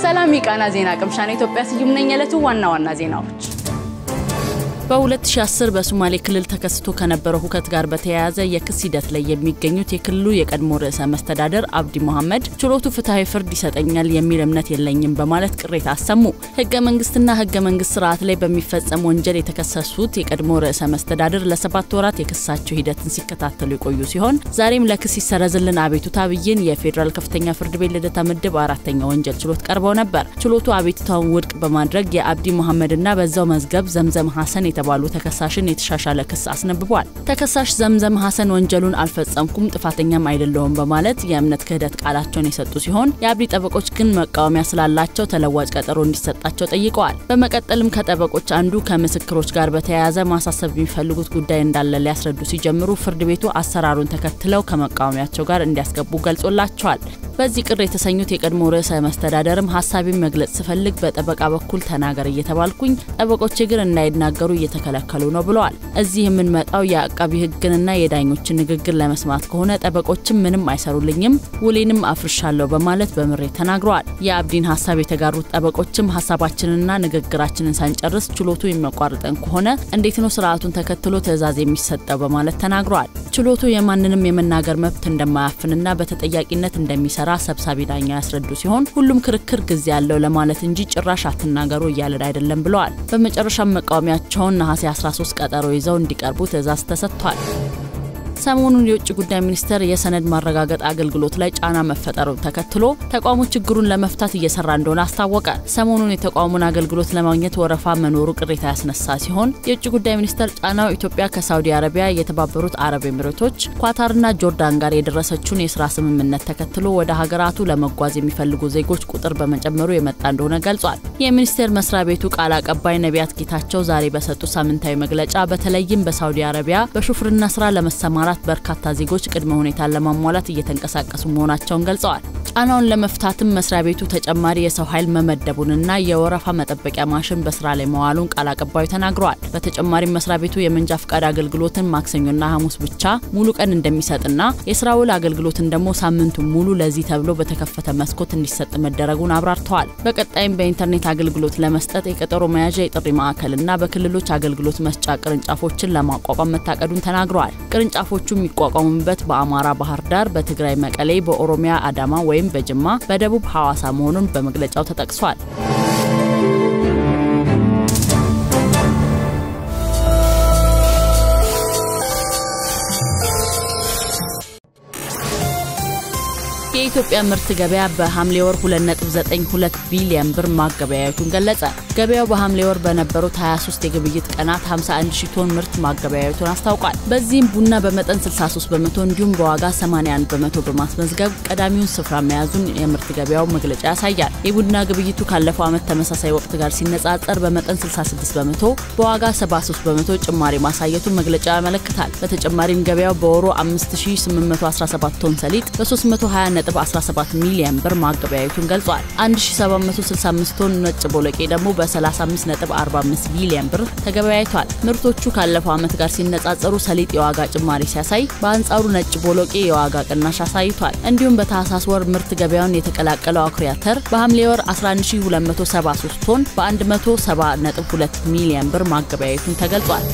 ሰላም የቃና ዜና ቅምሻ ነው። ኢትዮጵያ ስዩም ነኝ። የዕለቱ ዋና ዋና ዜናዎች በ2010 በሶማሌ ክልል ተከስቶ ከነበረው ሁከት ጋር በተያያዘ የክስ ሂደት ላይ የሚገኙት የክልሉ የቀድሞ ርዕሰ መስተዳደር አብዲ መሐመድ ችሎቱ ፍትሐዊ ፍርድ ይሰጠኛል የሚል እምነት የለኝም በማለት ቅሬታ አሰሙ። ህገ መንግስትና ህገ መንግስት ስርዓት ላይ በሚፈጸም ወንጀል የተከሰሱት የቀድሞ ርዕሰ መስተዳደር ለሰባት ወራት የክሳቸው ሂደትን ሲከታተሉ የቆዩ ሲሆን ዛሬም ለክስ ይሰረዝልን አቤቱታ ብይን የፌዴራል ከፍተኛ ፍርድ ቤት ልደታ ምድብ አራተኛ ወንጀል ችሎት ቀርበው ነበር። ችሎቱ አቤቱታውን ውድቅ በማድረግ የአብዲ መሐመድና በዛው መዝገብ ዘምዘም ሀሰን የተባሉ ተከሳሽን የተሻሻለ ክስ አስነብቧል። ተከሳሽ ዘምዘም ሀሰን ወንጀሉን አልፈጸምኩም ጥፋተኛም አይደለሁም በማለት የእምነት ክህደት ቃላቸውን የሰጡ ሲሆን የአብዲ ጠበቆች ግን መቃወሚያ ስላላቸው ተለዋጭ ቀጠሮ እንዲሰጣቸው ጠይቀዋል። በመቀጠልም ከጠበቆች አንዱ ከምስክሮች ጋር በተያያዘ ማሳሰብ የሚፈልጉት ጉዳይ እንዳለ ሊያስረዱ ሲጀምሩ ፍርድ ቤቱ አሰራሩን ተከትለው ከመቃወሚያቸው ጋር እንዲያስገቡ ገልጾላቸዋል። በዚህ ቅር የተሰኙት የቀድሞ ርዕሰ መስተዳደርም ሀሳቢን መግለጽ ስፈልግ በጠበቃ በኩል ተናገር እየተባልኩኝ ጠበቆቼ ግን እንዳይናገሩ እየተከለከሉ ነው ብለዋል። እዚህ የምንመጣው የአቃቢ ሕግንና የዳኞችን ንግግር ለመስማት ከሆነ ጠበቆችም ምንም አይሰሩልኝም፣ ውሌንም አፍርሻለሁ በማለት በምሬት ተናግረዋል። የአብዲን ሀሳብ የተጋሩት ጠበቆችም ሀሳባችንንና ንግግራችንን ሳንጨርስ ችሎቱ የሚያቋርጠን ከሆነ እንዴት ነው ስርዓቱን ተከትሎ ትዕዛዝ የሚሰጠው በማለት ተናግረዋል። ችሎቱ የማንንም የመናገር መብት እንደማያፍንና በተጠያቂነት እንደሚሰራ ሰብሳቢ ዳኛ ያስረዱ ሲሆን ሁሉም ክርክር ጊዜ ያለው ለማለት እንጂ ጭራሽ አትናገሩ እያለን አይደለም ብለዋል። በመጨረሻም መቃወሚያቸውን ነሐሴ 13 ቀጠሮ ይዘው እንዲቀርቡ ትዕዛዝ ተሰጥቷል። ሰሞኑን የውጭ ጉዳይ ሚኒስቴር የሰነድ ማረጋገጥ አገልግሎት ላይ ጫና መፈጠሩን ተከትሎ ተቋሙ ችግሩን ለመፍታት እየሰራ እንደሆነ አስታወቀ። ሰሞኑን የተቋሙን አገልግሎት ለማግኘት ወረፋ መኖሩ ቅሬታ ያስነሳ ሲሆን የውጭ ጉዳይ ሚኒስቴር ጫናው ኢትዮጵያ ከሳውዲ አረቢያ፣ የተባበሩት አረብ ኤሚሬቶች፣ ኳታርና ጆርዳን ጋር የደረሰችውን የስራ ስምምነት ተከትሎ ወደ ሀገራቱ ለመጓዝ የሚፈልጉ ዜጎች ቁጥር በመጨመሩ የመጣ እንደሆነ ገልጿል። የሚኒስቴር መስሪያ ቤቱ ቃል አቀባይ ነቢያት ጌታቸው ዛሬ በሰጡ ሳምንታዊ መግለጫ በተለይም በሳውዲ አረቢያ በሹፍርና ስራ ለመሰማራት በርካታ ዜጎች ቅድመ ሁኔታን ለማሟላት እየተንቀሳቀሱ መሆናቸውን ገልጸዋል። ጫናውን ለመፍታትም መስሪያ ቤቱ ተጨማሪ የሰው ኃይል መመደቡንና የወረፋ መጠበቂያ ማሽን በስራ ላይ መዋሉን ቃል አቀባዩ ተናግረዋል። በተጨማሪም መስሪያ ቤቱ የመንጃ ፍቃድ አገልግሎትን ማክሰኞና ሐሙስ ብቻ ሙሉ ቀን እንደሚሰጥና የስራ ውል አገልግሎትን ደግሞ ሳምንቱን ሙሉ ለዚህ ተብሎ በተከፈተ መስኮት እንዲሰጥ መደረጉን አብራርተዋል። በቀጣይም በኢንተርኔት አገልግሎት ለመስጠት የቀጠሮ መያዣ የጥሪ ማዕከልና በክልሎች አገልግሎት መስጫ ቅርንጫፎችን ለማቋቋም መታቀዱን ተናግረዋል። ቅርንጫፎቹ የሚቋቋሙበት በአማራ ባህር ዳር፣ በትግራይ መቀሌ፣ በኦሮሚያ አዳማ ወይም በጅማ፣ በደቡብ ሐዋሳ መሆኑን በመግለጫው ተጠቅሷል። የኢትዮጵያ ምርት ገበያ በሐምሌ ወር 2.92 ቢሊዮን ብር ማገበያየቱን ገለጸ። ገበያው በሐምሌ ወር በነበሩት 23 የግብይት ቀናት 51 ሺህ ቶን ምርት ማገበያየቱን አስታውቋል። በዚህም ቡና በመጠን 63 በመቶ እንዲሁም በዋጋ 81 በመቶ በማስመዝገብ ቀዳሚውን ስፍራ መያዙን የምርት ገበያው መግለጫ ያሳያል። የቡና ግብይቱ ካለፈው ዓመት ተመሳሳይ ወቅት ጋር ሲነጻጸር በመጠን 66 በመቶ፣ በዋጋ 73 በመቶ ጭማሪ ማሳየቱን መግለጫው ያመለክታል። በተጨማሪም ገበያው በወሩ 5817 ቶን ሰሊጥ በ320 17 ሚሊዮን ብር ማገበያየቱን ገልጿል። 1765 ቶን ነጭ ቦለቄ ደግሞ በ35.45 ሚሊዮን ብር ተገበያይቷል። ምርቶቹ ካለፈው ዓመት ጋር ሲነጻጸሩ ሰሊጥ የዋጋ ጭማሪ ሲያሳይ፣ በአንጻሩ ነጭ ቦለቄ የዋጋ ቅናሽ አሳይቷል። እንዲሁም በታህሳስ ወር ምርት ገበያውን የተቀላቀለው አኩሪ አተር በሐምሌ ወር 11273 ቶን በ170.2 ሚሊዮን ብር ማገበያየቱን ተገልጿል።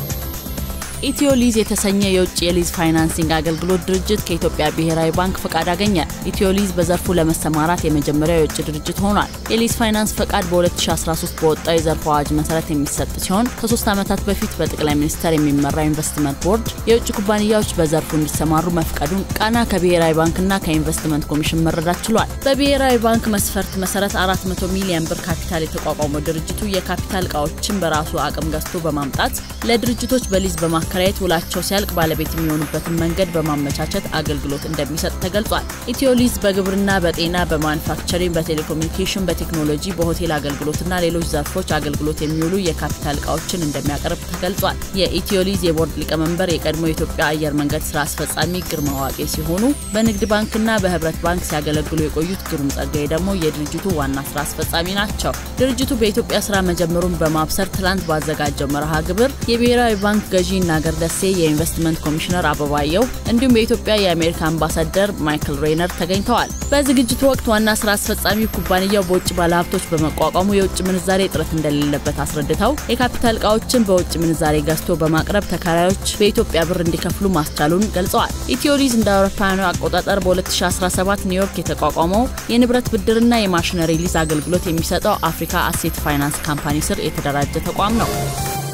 ኢትዮ ሊዝ የተሰኘ የውጭ የሊዝ ፋይናንሲንግ አገልግሎት ድርጅት ከኢትዮጵያ ብሔራዊ ባንክ ፈቃድ አገኘ። ኢትዮ ሊዝ በዘርፉ ለመሰማራት የመጀመሪያው የውጭ ድርጅት ሆኗል። የሊዝ ፋይናንስ ፈቃድ በ2013 በወጣው የዘርፉ አዋጅ መሰረት የሚሰጥ ሲሆን ከሶስት ዓመታት በፊት በጠቅላይ ሚኒስተር የሚመራ ኢንቨስትመንት ቦርድ የውጭ ኩባንያዎች በዘርፉ እንዲሰማሩ መፍቀዱን ቃና ከብሔራዊ ባንክና ከኢንቨስትመንት ኮሚሽን መረዳት ችሏል። በብሔራዊ ባንክ መስፈርት መሰረት 400 ሚሊዮን ብር ካፒታል የተቋቋመው ድርጅቱ የካፒታል እቃዎችን በራሱ አቅም ገዝቶ በማምጣት ለድርጅቶች በሊዝ በማ ማከራየት ውላቸው ሲያልቅ ባለቤት የሚሆኑበትን መንገድ በማመቻቸት አገልግሎት እንደሚሰጥ ተገልጿል። ኢትዮሊዝ በግብርና፣ በጤና፣ በማኑፋክቸሪንግ፣ በቴሌኮሙኒኬሽን፣ በቴክኖሎጂ፣ በሆቴል አገልግሎትና ሌሎች ዘርፎች አገልግሎት የሚውሉ የካፒታል እቃዎችን እንደሚያቀርብ ተገልጿል። የኢትዮሊዝ የቦርድ ሊቀመንበር የቀድሞ የኢትዮጵያ አየር መንገድ ስራ አስፈጻሚ ግርማ ዋቄ ሲሆኑ በንግድ ባንክና በህብረት ባንክ ሲያገለግሉ የቆዩት ግሩም ጸጋዬ ደግሞ የድርጅቱ ዋና ስራ አስፈጻሚ ናቸው። ድርጅቱ በኢትዮጵያ ስራ መጀመሩን በማብሰር ትላንት ባዘጋጀው መርሃ ግብር የብሔራዊ ባንክ ገዢና ይናገር ደሴ፣ የኢንቨስትመንት ኮሚሽነር አበባየው እንዲሁም የኢትዮጵያ የአሜሪካ አምባሳደር ማይክል ሬነር ተገኝተዋል። በዝግጅቱ ወቅት ዋና ስራ አስፈጻሚ ኩባንያው በውጭ ባለሀብቶች በመቋቋሙ የውጭ ምንዛሬ እጥረት እንደሌለበት አስረድተው የካፒታል እቃዎችን በውጭ ምንዛሬ ገዝቶ በማቅረብ ተከራዮች በኢትዮጵያ ብር እንዲከፍሉ ማስቻሉን ገልጸዋል። ኢትዮሊዝ እንደ አውሮፓውያኑ አቆጣጠር በ2017 ኒውዮርክ የተቋቋመው የንብረት ብድርና የማሽነሪ ሊዝ አገልግሎት የሚሰጠው አፍሪካ አሴት ፋይናንስ ካምፓኒ ስር የተደራጀ ተቋም ነው።